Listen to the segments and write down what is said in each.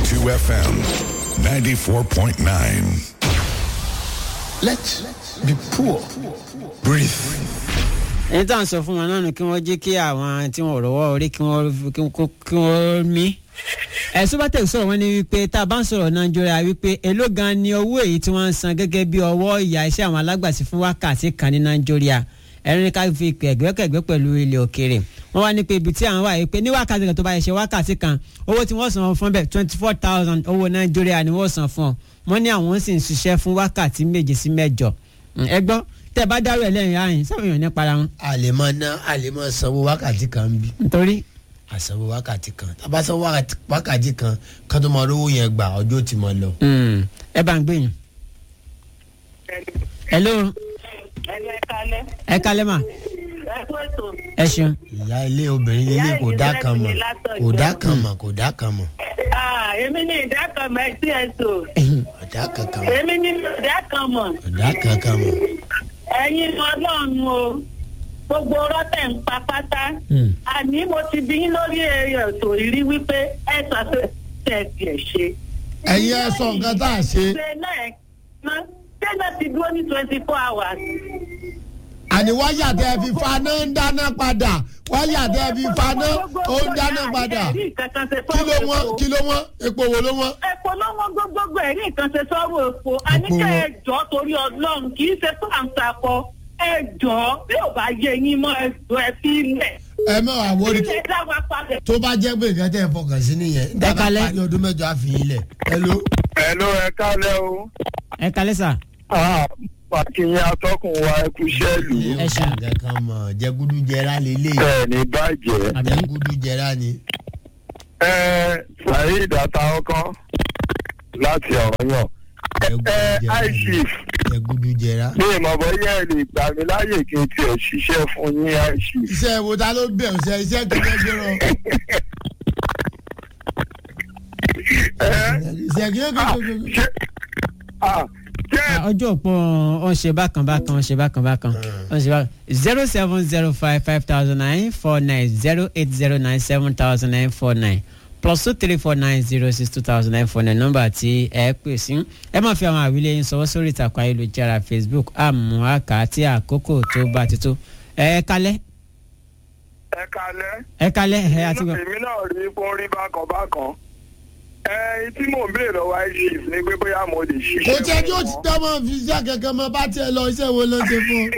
32 FM, 94.9. Let be poor. Breathe. ẹni tá à ń sọ fún wọn náà nù kí wọ́n jẹ́ kí àwọn tí wọ́n rọ̀wọ́ orí kí wọ́n kí wọ́n- kí wọ́n mí. ẹ̀sùn bá tẹ̀ sọ̀rọ̀ wọn ni wípé tá a bá ń sọ̀rọ̀ nàìjíríà wípé èló gan ni owó èyí tí wọ́n ń san gẹ́gẹ́ bí ọwọ́ ìyá iṣẹ́ àwọn alágbàsí fún wákàtí kan ní nàìjíríà ẹ̀rín ní ká fi ẹ̀gbẹ́kẹ̀gbẹ́ pẹ̀lú ilẹ̀ òkèèrè wọ́n wá ní pé ibi tí àwọn wà yìí pé ní wákàtí kan tó bá yẹ ṣe wákàtí kan owó tí wọ́n san fún bẹ́ẹ̀ twenty four thousand owó nàìjíríà ni wọ́n san fún ọ wọ́n ní àwọn sì ń ṣiṣẹ́ fún wákàtí méje sí mẹ́jọ ẹ gbọ́ tẹ́ ẹ bá dárò ẹ̀ lẹ́yìn ààyè sáwọn èèyàn ní para wọn a lè máa ná a lè máa sanwó wákàtí kan bí nítorí àsanwó wákàtí kan tábà sanwó wákàtí- wákàtí kan ká tó máa rówó yẹn gbà ọjọ́ tí mo lọ. Mm, ẹ bá ń gbé yín. hello ẹni ẹ kalẹ ẹ kalẹ́ mà ẹ kú ètò ẹ ṣeun. ìyá ilé obìnrin lélẹ̀ kò dá kan mọ̀ kò dá kan mọ̀ kò dá kan mọ̀ Ah, èmi ní ìdákanmọ ẹtí ẹsọ kò dá kankan mọ̀ èmi ní ìdákanmọ kò dá kankan mọ̀. ẹ̀yin Ọlọ́run o gbogbo rọtẹ ń pa pátá Mm. àní mo ti bí yín lórí ètò ìrí wípé ẹ ṣàṣẹ ẹ tiẹ̀ ṣe. ẹ̀yin ẹ sọ nǹkan tá a ṣe ṣe náà ẹ ná ṣé náà ti dúró ní twenty four hours. àní wáyà tẹ́ fi faná ń dáná padà wáyà tẹ́ fi faná ó ń dáná padà kí ló wọ́n kí ló wọ́n epo wo ló wọ́n. epo lọ́wọ́ gbogbogbò ẹ̀rí nǹkan ṣe sọ́wọ́ epo àníkẹ́ wọn. ẹ jọ́ torí ọlọ́run kì í ṣe fáǹsàkọ ẹ jọ́ bí ò bá yẹ yín mọ́ ẹ jọ ẹ fi lẹ̀. ẹ mọ̀ àwòrán ṣe dá wa padà. tó bá jẹ́ pé nǹkan tẹ́ ẹ fọkàn sí nìyẹn Ẹ kalẹ́. dábàá parí ọdún mẹ́jọ àfihàn lẹ̀ hello. Hello, ẹ kálẹ̀ o. ẹ kalẹ́ sà. Ah, Pàkínyìn atọ́kùn wa ẹkú iṣẹ́ ìlú. Ẹ ṣeun. nǹkan kan mọ̀ jẹgúdú jẹrá lélẹ̀ Ẹ ní bàjẹ́. àbí jẹgúdú jẹrá ni. Ẹ Saheed Ataokan láti Ọ̀yọ́. jẹgúdú Ẹ jẹrá ni iChief jẹgúdú jẹrá. ní ìmọ̀bọ̀ yẹ́ ẹ lè gbà mí láyè kí n tiẹ̀ ṣiṣẹ́ fún yín iChief. iṣẹ́ wo ta ló bẹ̀rù iṣẹ́ iṣẹ́ kíkẹ́ gbéràn. Ẹ iṣẹ́ kíkẹ́ ah, gbéràn. ṣé ah, jẹ́ ọjọ́ òpó ọ̀n ṣe bákan bákan ọ̀n ṣe bákan bákan ọ̀n ṣe bákan zero seven zero five five thousand nine four nine zero eight zero nine seven thousand nine four nine plus two three four nine zero six two thousand nine four nine nọ́mbà tí ẹ pè sí ẹ máa fi àwọn àwílé yín sọwọ́ sórí ìtàkùn ayélujára facebook àmọ́ àkà tí àkókò tó bá ti tó ẹ kalẹ́ ẹ kalẹ̀. ẹ kalẹ́ ẹ àti gbọ́. Èmi náà rí fún rí bákan bákan. Ẹ tí mò ń béèrè lọ́wọ́ iChief ni pé bóyá mo lè ṣiṣẹ́ kò jẹ́ kí ó fún ti wọn. tọ́ mọ́ fi iṣẹ́ kankan mọ́ bá tiẹ̀ lọ iṣẹ́ wo ló ń ṣe fún.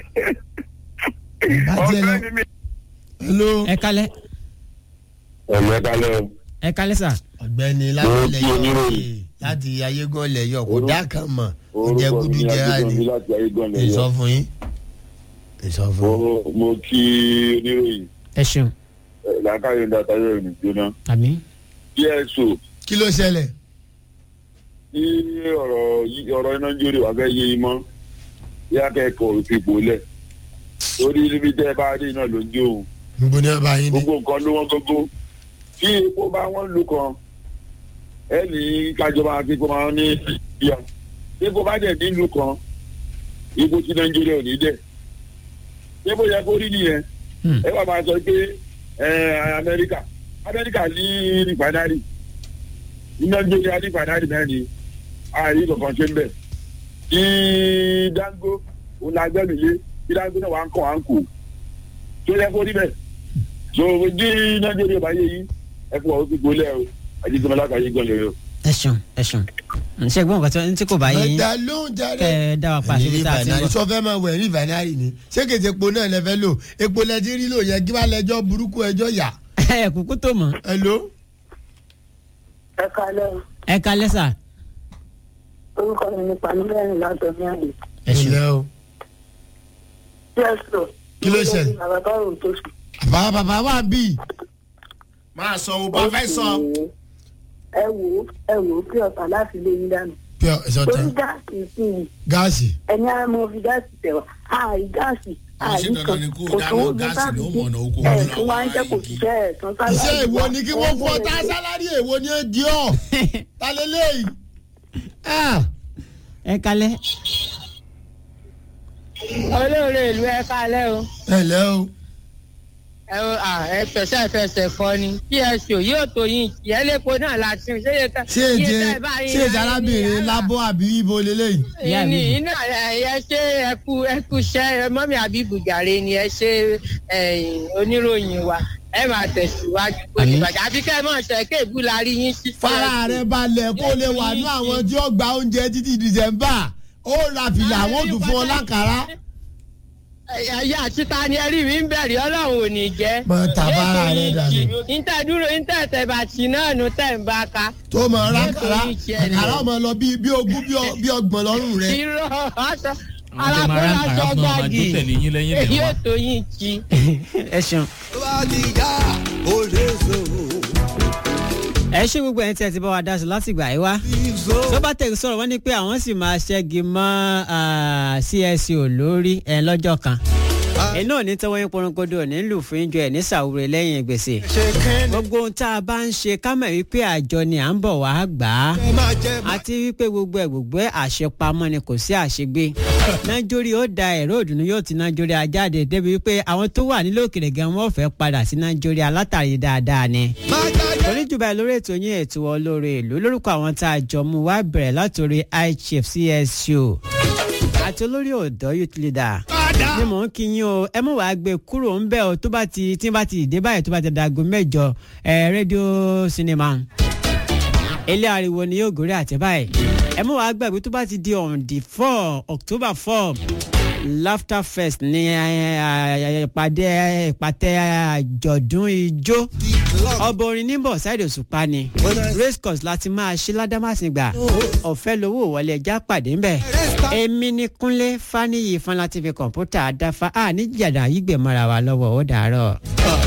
bá tiẹ̀ lọ Ọ̀gbẹ́ni mi hello. ẹ kalẹ́ ẹ̀mẹ́ kalẹ́ o. ẹ kalẹ́ sà. ọ̀gbẹ́ni láti Mo ilẹ̀ kí yọ̀ oníròyìn. láti ayégún ilẹ̀ yọ̀ kò Orúkọ- dá kan mọ̀ kò orúkọ jẹgúdú mi jẹrá ni. Adédọ̀bí láti ayégan lẹ̀ ìsọ yọ. fún yín. ìsọ fún yín. mo mo kí oníròyìn ẹ ṣeun ẹ̀, làákàyè ń dàtà yóò rìn jóná. àmì dso kí ló ṣẹlẹ̀. tí ọ̀rọ̀ yí- ọ̀rọ̀ iná ń jóde wà fẹ́ yé yín mọ́ bí akẹ́kọ̀ọ́ fipò lẹ̀ torí níbi tẹ́ ẹ bá dé iná ló ń jó òun níbo ni wọ́n bá yín dé. gbogbo nǹkan ló wọ́n gógó tí epo bá wọ́n lù kan ẹ ní kájọba akẹ́kọ̀ọ́ máa ní ìyá tí epo bá dẹ̀ nílùú kan ipò tí nàìjíríà ò ní dẹ̀ tí epo yẹ kó rí nìyẹn Hmm. ẹ wà máa sọ pé ẹ amẹ́ríkà amẹ́ríkà ní rìfánárì ní nàìjíríà ní rìfánárì náà ni ààyè kankan ṣe ń bẹ̀ tí dango òun la gbẹ́mí lé tí dango náà wà ń kọ́ à ń kù tó yẹ kó rí bẹ́ẹ̀ so ojú nàìjíríà bá yé yín ẹ fún ọ gbogbo lẹ o àjíjọba lákàáyé gan lè o. ẹ ṣeun ẹ ṣeun ṣe gbọ́n nǹkan tí kò bá yé yín ẹ̀dá ló ń jáde. kẹ́ ẹ dá wa pa àṣírí tá a ti ń bọ̀. sọ fẹ́ máa wẹ̀ ní ìfànárì ni ṣé kèsì epo náà lẹ fẹ́ lò epo lẹ ti rí lò yẹ kí wàá lẹjọ́ burúkú ẹjọ́ yà. ẹ kúkú tó mọ̀ hello. ẹ kalẹ́ o ẹ kalẹ́ sà. orúkọ mi ní pàmílẹ́rìn látọ̀ ní àlè. ẹ ṣeun ǹlẹ́ o. jésù Kí ló ṣẹlẹ̀? bàbá bá rò tó sùn. bàbá bàbá wà bí. máa sọ o bá fẹ́ sọ. ẹ wò ó ẹ wò ó kí ọ̀tá láti lé yín dànù. pé ẹ̀sọ́ torí tán gáàsì sí i gáàsì. ẹni á mọ fi gáàsì tẹ̀wá àì gáàsì Wọ́n ṣe àì dandan kan ni kó kò dáná sówó gáàsì gáàsì ló sí mọ̀nà oko ẹ̀ wọn tún wá ń jẹ́ kò igi. ṣiṣẹ́ ẹ̀ tán sálárì. iṣẹ́ èwo ni kí wọ́n fọ́ tá Owó sálárì èwo ni ó di ọ́. ta lélẹ́yìí. Ah, ẹ kalẹ́ olóore ìlú ẹ kálẹ́ o ẹ ǹlẹ́ o. ẹ à, ẹ fẹsẹ̀ fẹsẹ̀ kọ ni pso yóò tó yín ìyẹn lẹ́kọ̀ọ́ náà la ti ṣe yẹ ká. ṣé èjè ṣé èjè arábìnrin lábọ́ àbí ibo lélẹ́yìí. Ìyá mi. ní iná ẹ ṣe ẹkú ẹkú ṣẹ mọ́mí àbíbù jàre ni ẹ ṣe ẹ̀yìn oníròyìn wa ẹ máa tẹ̀síwájú kó ní Àmín. bàjẹ́ àfi kẹ́ ẹ mọ̀ ṣe kéèbù la rí yín sí. fara rẹ balẹ̀ kó lè wà ní àwọn tí ó gba oúnjẹ títí dìsẹ́mbà ó ra fìlà àwọn ò tún fún ọ lákàrá. ẹ̀yà àtúntà ni ẹ̀rí mi ń bẹ̀rẹ̀ ọlọ́run ò ní jẹ́. Mọ tàbára rẹ dànù. níta dúró níta tẹ̀ bàtì náà nù tẹ̀ ń bá ka. tó mọ rákàrá Nítorí tiẹ̀ ni. àkàrà ọmọ lọ bí bí ogún bí ọ- bí ọgbọ̀n lọ́rùn rẹ. irọ́ aṣọ Àwọn tó máa rán alákòóso àrà fún ọmọ gbági àjò tẹ̀lé yín lẹ́yìn lè yóò wá. tó yín jí. ẹ ṣeun. ẹ ṣé gbogbo ẹni tí ẹ ti bá wa dá sí láti gbà yí wá. sọ́bàtẹ̀ sọ̀rọ̀ wọ́n ní pé àwọn sì máa ṣẹ́gi mọ́ ah, CSO lórí ẹ lọ́jọ́ kan. iná ò ní tọwọ́ yín porongodo ò ní lù fún ìjọ ẹ̀ ní sàwúrẹ́ lẹ́yìn gbèsè. gbogbo ohun tá a bá ń ṣe ká mọ̀ wípé àjọ ni à ń bọ̀ wá gbà á. àti wípé gbogbo ẹ̀ gbogbo ẹ̀ àṣepamọ́ ni kò sí àṣegbé. nájórí ó da ẹ̀rọ òdùnnú yóò ti nájórí ajáde débi wípé àwọn tó wà nílò òkèrè gan wọ́n fẹ́ padà sí nájórí alátàrí dáadáa ni oníjùbà lórí ètò yín ètò olóore ìlú lórúkọ àwọn tá a jọ mú wá bẹ̀rẹ̀ látòrí iChief CSO àti olórí ọ̀dọ́ youth leader ni mò ń kí yín o ẹ mọ̀ wá gbé kúrò ń bẹ̀ o tó bá ti tí bá ti dé báyìí tó bá ti dago mẹ́jọ ẹ rédíò sinimá ilé ariwo ni yóò gòrí àtẹ báyìí ẹ mọ̀ wá gbàgbé tó bá ti di on the four October four laughter fest ní ẹ, ẹ, ìpàdé ìpàtẹ àjọ̀dún ijó ọba orin níbọ̀ ṣáìdì òṣùpá ni race course láti máa ṣe ládàmásìgbà ọ̀fẹ́ lówó wọlé ẹja pàdé ńbẹ̀ èmi ní kúnlé fáníyì fún láti fi kọ̀ǹpútà dáfa à ní jàdá yígbẹ̀mọ́ra wa lọ́wọ́ ó dàárọ̀.